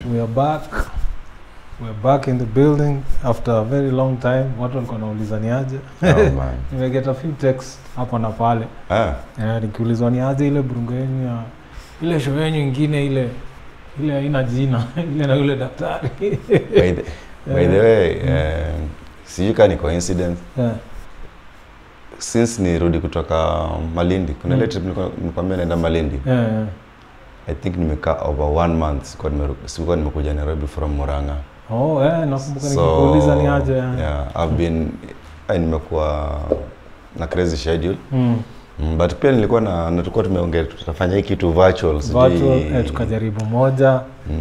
we are back we are back in the building after a very long time watu walikuwa nauliza ni aje Oh, man. nimegeta few texts hapa na pale Ah, Eh, nikiulizwa ni aje ile burungo yenyu ya ile show yenyu ingine ile ile haina jina ile na yule daktari by the, by the way eh, sijui kaa ni coincidence Eh, since nirudi kutoka malindi kuna ile Mm. trip nilikuwa- nilikwambia naenda malindi eh, eh. i think nimekaa over one month sikuwa nimeru- sikuwa nimekuja nairobi from muranga oh eh, nakumbuka nikikuuliza ni aje yeah, i've been eh, nimekuwa na crazy schedule Mm. mm, but pia nilikuwa na na tulikuwa tumeongea tutafanya hii kitu virtual sijui- virtual eh, tukajaribu moja mm,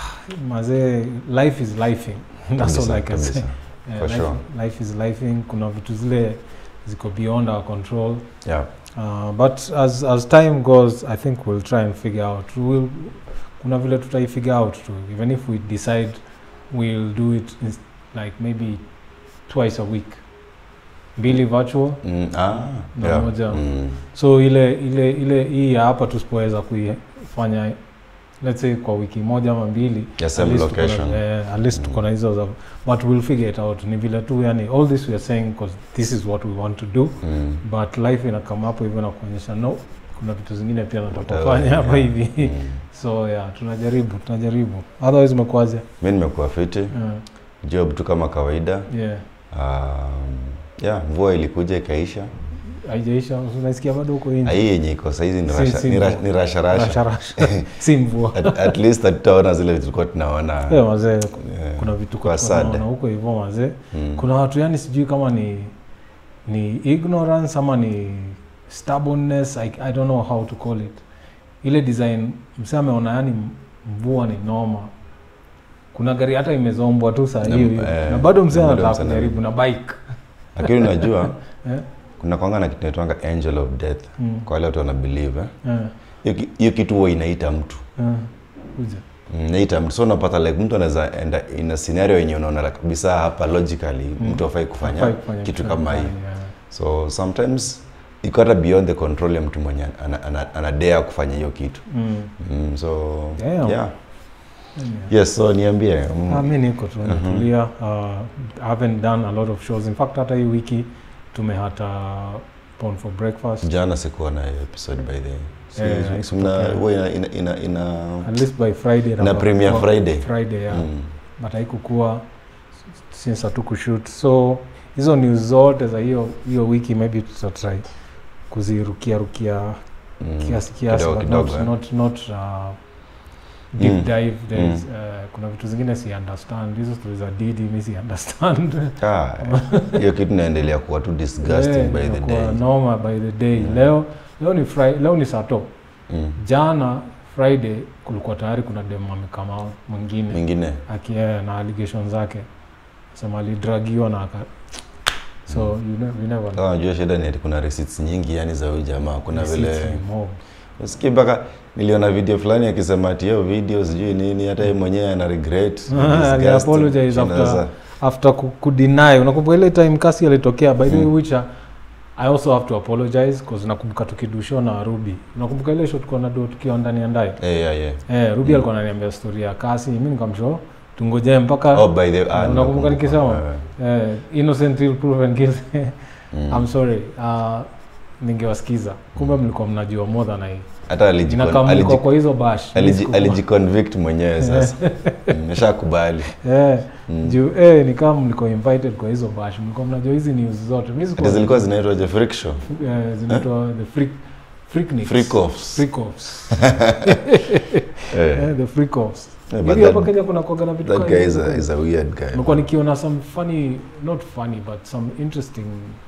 mazee life is lifing that's kabisa, all I can say kabisa. Eh, for life, sure. life is lifing kuna vitu zile ziko beyond our control yeah uh, but as, as time goes i think we'll try and figure out we'll, kuna vile tutai figure out too even if we decide we'll do it in, like maybe twice a week mbili virtual mm, ah, Na yeah. moja. mm, so ile ile ile hii ya hapa tusipoweza kuifanya let's say kwa wiki moja ama mbili ya at same least tuko na- location eh, at least Mm. tuko na hizo za but we'll figure it out ni vile tu yani all this we are saying because this is what we want to do mm. but life inakama hapo hivyo na kuonyesha no kuna vitu zingine pia nataka Whatever, kufanya hapa yeah. hivi Mm. so yeah tunajaribu tunajaribu otherwise umekuaje mi nimekuwa fiti uh, job tu kama kawaida yeah um, yeah mvua ilikuja ikaisha haijaisha unaisikia bado huko Ah, nje hii yenye iko sahizi ni Si- rasha- si ni ra- mvua. ni rasharasha rasharasha si mvua at, at least hatutaona zile vitu tulikuwa tunaona Eh, wazee eh, kuna vitu kwa kwa sad. huko hivyo wazee mm. kuna watu yani sijui kama ni ni ignorance ama ni stubbornness I, i don't know how to call it ile design msee ameona yani mvua ni noma kuna gari hata imezombwa tu saa Na- hiyo hiyo. eh, na bado msee na bado anataka msee ana- kujaribu na bike lakini unajua Eh? kuna kwanga na kitu naitwanga angel of death Mm, kwa wale watu wana believe eh. eh, Hiyo ki- hiyo kitu huwa inaita mtu eh, kuja. Mm, inaita mtu so unapata like mtu anaweza enda in a scenario yenye unaona like, kabisa hapa logically Mm. mtu afai kufanya Hafai kufanya kitu kitu kama hii fulani, yeah. so sometimes iko hata beyond the control ya mtu mwenye ana, ana, ana dare kufanya hiyo kitu Mm. mm, so Damn. yeah Yeah. yes so niambie mm, Ah, mi niko tu Mhm. natulia uh, I haven't done a lot of shows in fact hata hii wiki tumehata Porn for breakfast jana sikuwa na hiyo episode by the way. Si- Eh, si- haikutokea. mna- huwa ina, ina, ina, ina at least by friday na nafaa premiere kuwa- Friday. friday yeah. mm, but haikukua since hatukushoot so hizo news zote za hiyo hiyo wiki maybe tutatry kuzirukia rukia mm, kiasi kiasi kidogo but kidogo, not, eh. not, not uh, deep Mm. dive there's, Mm. uh, kuna vitu zingine si understand hizo stori za didi mi si understand Ah, hiyo kitu naendelea kuwa tu disgusting Yeah, by the inakuwa day noma by the day Mm. leo leo ni Fri- leo ni sato mm. jana friday kulikuwa tayari kuna dem amekama mwingine mingine akia na allegation zake sema alidragiwa na aka so you, ne- you never know. kama najua shida ni ati kuna receipts nyingi yani za huyu jamaa kuna Receipts vile ni mob. usikii mpaka niliona video fulani akisema ati hiyo video sijui nini hata yeye mwenyewe ana regret disgusting. aliapologize Shida after- za- after ku- kudeny unakumbuka ile time kasi alitokea by the way Mm. which uh, i also have to apologize cause nakumbuka tukidusho na ruby unakumbuka ile shot tukiwa nado tukiwa ndani ya ndai Eh, yeah, yeah. eh, ruby Mm. alikuwa ananiambia story ya kasi mi nikamsho tungojee mpaka Oh, by the ah, Unakumbuka nakumbuka. nikisema? Eh, eh, innocent till proven guilty mm. I'm sorry uh, ningewasikiza kumbe mlikuwa mnajua more than I hata alijicon- inakaa mlikuwa aliji- kwa hizo bash aliji- Mimi sikuwa. alijiconvict mwenyewe sasa Mm, ashakubali eh, Mm. juu eh, ni kama mlikuwa invited kwa hizo bash mlikuwa mnajua hizi news zote Mimi sikuwa- ati zilikuwa zinaitwa je freak show eh, zinaitwa the freak freakniks. freak offs Freak offs. Eh, eh, the freak offs eh, but hivi hapa that- Kenya kuna kuwaga na vitu that kama guy hizo is a, kweli? is a weird guy Nimekuwa nikiona some funny not funny but some interesting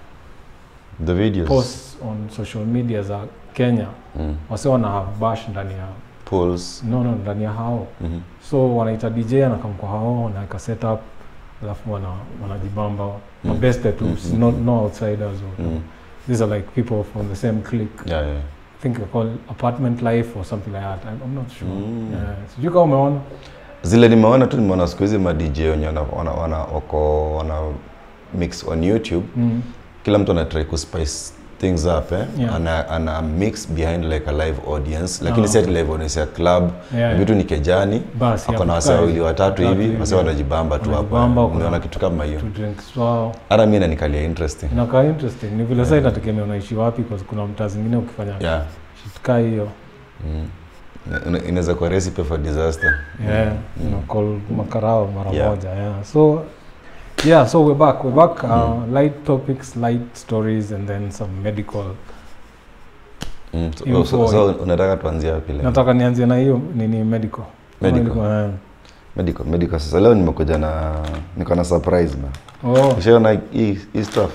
the videos posts on social media za Kenya mm. wase wana have bash ndani ya pools no no ndani ya hao Mhm. so wanaita dj anakam kwa hao wanaweka setup alafu wana wanajibamba Mm. mabeste tu Mm, si- mm, no, mm. no outsiders or, Mm. these are like people from the same clique yeah, yeah. I think they call apartment life or something like that I'm, I'm not sure Mm. yeah. sijui kama umeona zile nimeona tu nimeona siku hizi ma DJ wenye wana, wana, wana, wako wana mix on YouTube mm. kila mtu anatry kuspice things up eh? Yeah. ana, ana mix behind like a live audience lakini Ah, si ati live audience ya club Yeah, vitu ni kejani Basi, ako na hapo wasee kaa wawili watatu watatu hivi hivi, wase yeah. wanajibamba tu hapo Wanajibamba, kuna- unaona kitu kama hiyo to drinks wao hata mi nanikalia interesting inakaa interesting ni vile saa inategemea unaishi wapi kwa kuna mtaa zingine ukifanya yeah. shit kaa hiyo mm. Ina- inaweza kuwa recipe for disaster yeah Mm. you know, call makarao mara Yeah. moja yeah so yeah so we're back we're back uh, light topics light stories and then some medical Mm. So, Info. so, so unataka tuanzia wapi leo? nataka nianzie na hiyo nini medical Medical. eh. medical medical sasa leo nimekuja na niko na surprise man oh ushaona hii hii stuff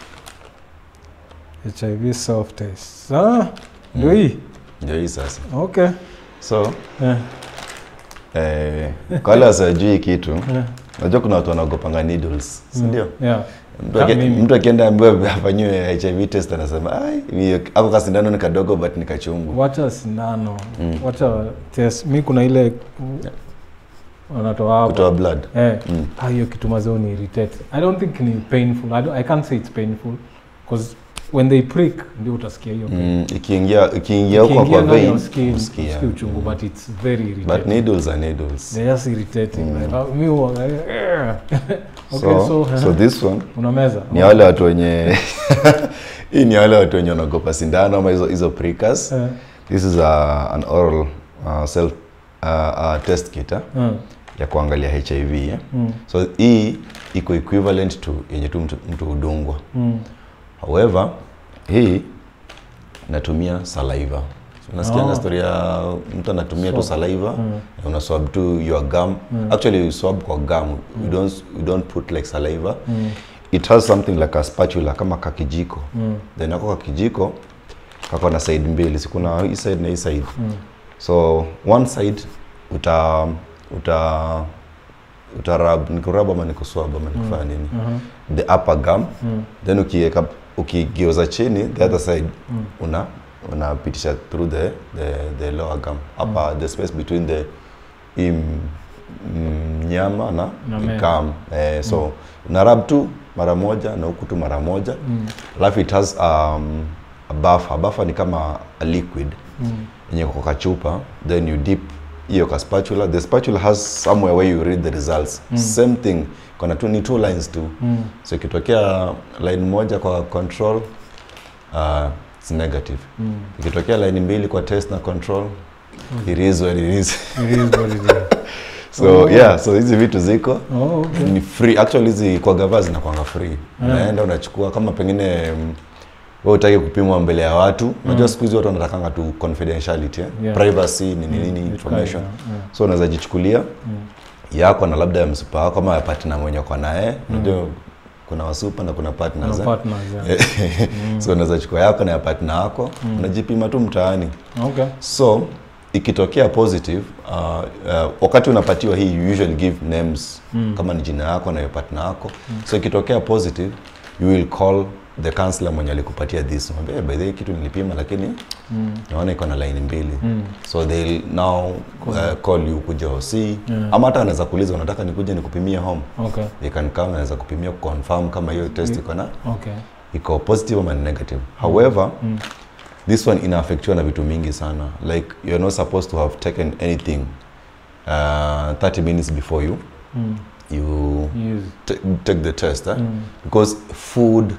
hiv self test ah ndio Mm. hii ndio hii sasa okay so eh, eh, kwa wale wasiojui kitu eh. najua kuna watu wanaogopanga needles si ndio Mm. yeah Mtu aki- Kama mimi. mtu akienda ambiwa afanyiwe hiv test anasema "Ai, mi- ako kasindano ni kadogo but ni kachungu wacha sindano Mm. wacha test mi kuna ile wanatoa kutoa hapo blood eh mm. ah, hiyo kitu mazao ni irritate i don't think ni painful I, don't, i can't say it's painful because when they prick ndio utasikia hiyo pain. Mm, ikiingia ikiingia huko Ikiingia kwa ndani ya vein skin, usikia. usikia uchungu but it's very but irritating needles are needles they're just irritating Mm. like, uh, mi huwa, eh, okay so, so, so this one unameza ni wale watu wenye hii ni wale watu wenye wanaogopa sindano ama hizo hizo prickers Eh, this is a, an oral uh, self uh, uh, test kit eh, mm, ya kuangalia hiv eh. mm, so hii iko equivalent to yenye tu mtu, mtu hudungwa mm. however hii natumia saliva So, unasikianga Oh. story ya mtu anatumia tu Swab. saliva Mm. na una swab tu your gum Mm. actually you swab kwa gum you don't you don't put like saliva Mm, it has something like a spatula kama kakijiko mm, then ako kakijiko kako na side mbili sikuna hii side na hii side mm. so one side uta uta utarab nikurab ama nikuswab ama nikufanya nini Mhm, the upper gum mm, then ukiweka ukigeuza chini the other side mm. una unapitisha through the, the, the lower gum upper the space between the hii m- m- nyama na Na meno. gum eh, so una rub tu mara moja na huku tu mara moja Mm, alafu it has um, a buffer buffer ni kama a liquid mm. yenye kwa kachupa then you dip hiyo ka spatula the spatula has somewhere where you read the results Mm. same thing kuna tu ni two lines tu Mm. so ikitokea line moja kwa control uh, it's negative Mm. ikitokea line mbili kwa test na control it is what it is It is what it is. so Oh. yeah so hizi vitu ziko Oh, okay. ni free actually hizi kwa gava zinakwanga free Yeah. unaenda unachukua kama pengine mm, wewe utaki kupimwa mbele ya watu unajua siku hizi watu wanatakanga tu confidentiality eh? Yeah. privacy nini Mm, nini vitu information kama hiyo, so unaweza jichukulia yeah. Mm. yako na labda ya msupa wako ama ya partner mwenye kwa naye unajua kuna wasupa na kuna partners Kuna eh? partners, yeah. Mm. so unaweza chukua yako na ya partner wako Mm. unajipima tu mtaani Okay. so ikitokea positive uh, uh, wakati unapatiwa hii you usually give names Mm. kama ni jina yako na ya partner yako so ikitokea positive you will call the counselor mwenye alikupatia this Mwambie, "Eh, by the way kitu nilipima lakini Mm. naona iko na line mbili Mm. so they'll now uh, call you kuja OC Yeah. ama hata anaweza kuuliza unataka nikuje nikupimie home Okay. they can come anaweza kupimia confirm kama hiyo test iko na Okay. iko positive ama ni negative however Mm. this one inaafektiwa na vitu mingi sana like you're not supposed to have taken anything uh, 30 minutes before you Mm. you Yes. t- take the test eh? Mm. because food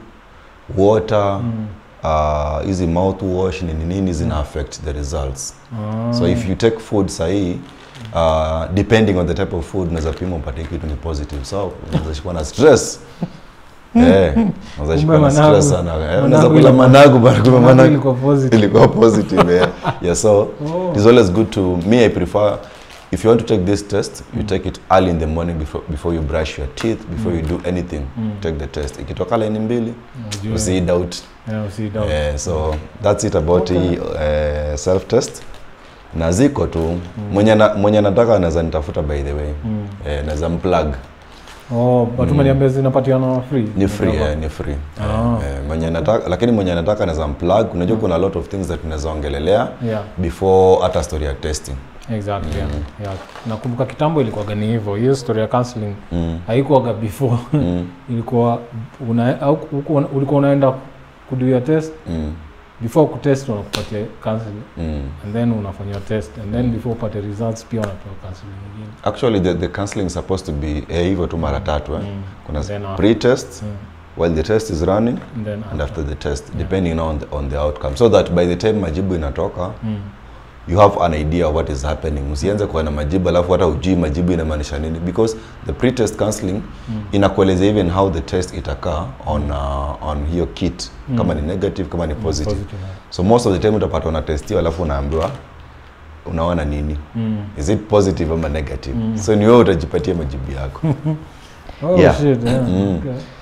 water Mm. uh, hizi mouthwash nini nini zina affect the results Ah. so if you take food sahii uh, depending on the type of food unaweza pima upate kitu ni positive so unaweza shikwa na stress Eh, unaweza shikwa na managu- stress sana Eh, managu unaweza kula ilikuwa- managu bana kumbe Managu managu ilikuwa positive. ilikuwa positive yeah. yeah so Oh. it's always good to me i prefer if you want to take this test you take it early in the morning before, before you brush your teeth before you do anything Mm. take the test ikitoka line mbili Ujue. usi doubt Yeah, usi doubt. Eh, so that's it about Okay. hii uh, self test na ziko tu mwenye na, mwenye anataka anaweza nitafuta by the way Mm. eh, naweza mplug Oh, but Mm. umeniambia zinapatiana free. ni free Ndio. eh, ni free Ah. eh, eh, mwenye anataka lakini mwenye anataka anaweza mplug unajua kuna a lot of things that tunaweza ongelelea Yeah, before hata story ya testing exactly. Yeah. Yeah. Nakumbuka kitambo ilikuwaga ni hivyo. Hiyo story ya counseling mm. haikuwaga before. Mm. ilikuwa una, au, huku- ulikuwa unaenda kuduia test mm, before kutest wanakupatia counseling mm. and then unafanyia test and then before upate results pia wanapewa counseling nyingine actually the, the counseling is supposed to be eh, hivyo tu mara tatu eh? Mm. kuna Then after- pre-test Mm. while the test is running and then and after the test Yeah. depending on the, on the outcome so that by the time majibu inatoka Mm. you have an idea of what is happening usianze kuwa na majibu alafu hata ujui majibu inamaanisha nini because the pre-test counseling Mm. inakueleza even how the test itakaa on uh, on hiyo kit Mm. kama ni negative kama ni Mm, positive yeah. so most of the time utapata unatestiwa alafu unaambiwa unaona nini Mm. is it positive ama negative Mm. so ni wewe utajipatia majibu yako Oh Yeah. shit, yeah. Mm. Okay.